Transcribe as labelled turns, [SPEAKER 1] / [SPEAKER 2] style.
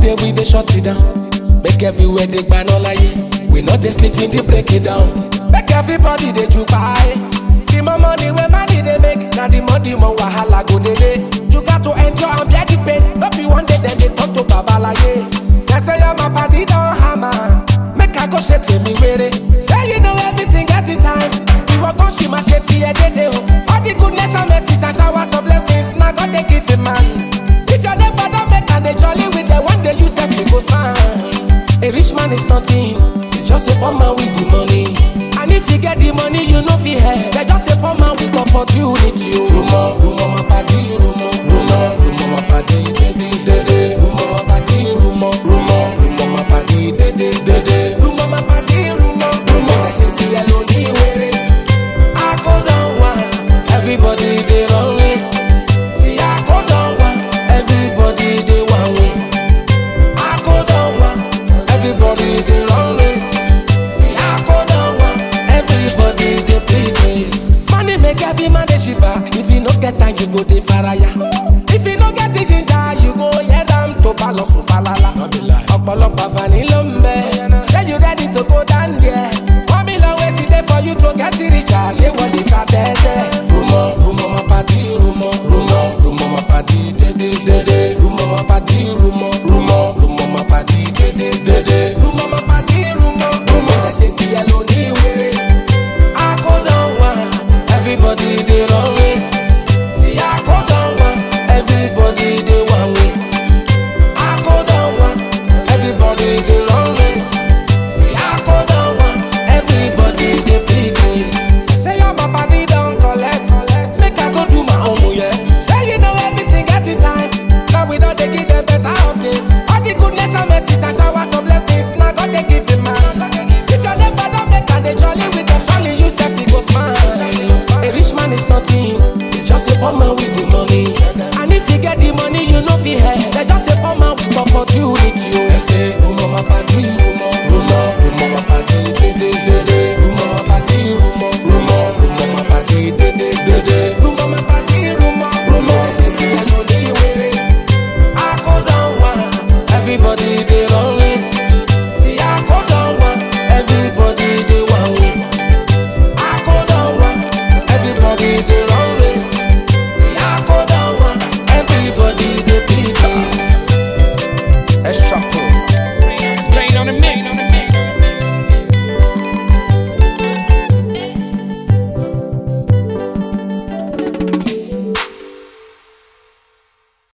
[SPEAKER 1] day we dey shut it down. Make everywhere dey gba no laye. We no dey sleep till dey break it down. Make everybody dey jubaye. The more money wey money dey make, na the more the more wahala go dey lay. You got to enjoy and bear the pain. No be one day dem dey talk to babalaye. Dem say your my party don hammer. Make I go ṣe tèmi wéré. Ṣé you know everything get it time? Ìwọ kan ṣì máa ṣe tiẹ̀ dédé o. All the goodness and mercies and showers of blessings na God dey give a man. If your neighbor don make am dey jolly with them, one day you sef you go smile. A rich man is nothing, it's just a poor man with the money. And if you get the money, you no fit help. They just a poor man with opportunity. o. Rumo, rumo, my party, rumo, rumo, rumo, my party, dede, dede. Rumo, my party, rumo, rumo, rumo, my party, dede, dede. Rumo, my party, rumo, rumo. Ẹ̀ṣẹ̀ ti yẹ ló ní wéré. I go down one, everybody dey run race. See, I go down one, everybody dey one way. I go down one, everybody dey run race. See, I go down one, everybody dey play race. Money make every man dey shiver. If you no get time, you go dey faraya. If you no get the ginger, you go hear am to balosu falala. Ọ̀pọ̀lọpọ̀ àǹfààní ló ń bẹ. Ṣé you ready to go down there? One million ways e dey for you to get richer. Ṣé wọ́n lè ta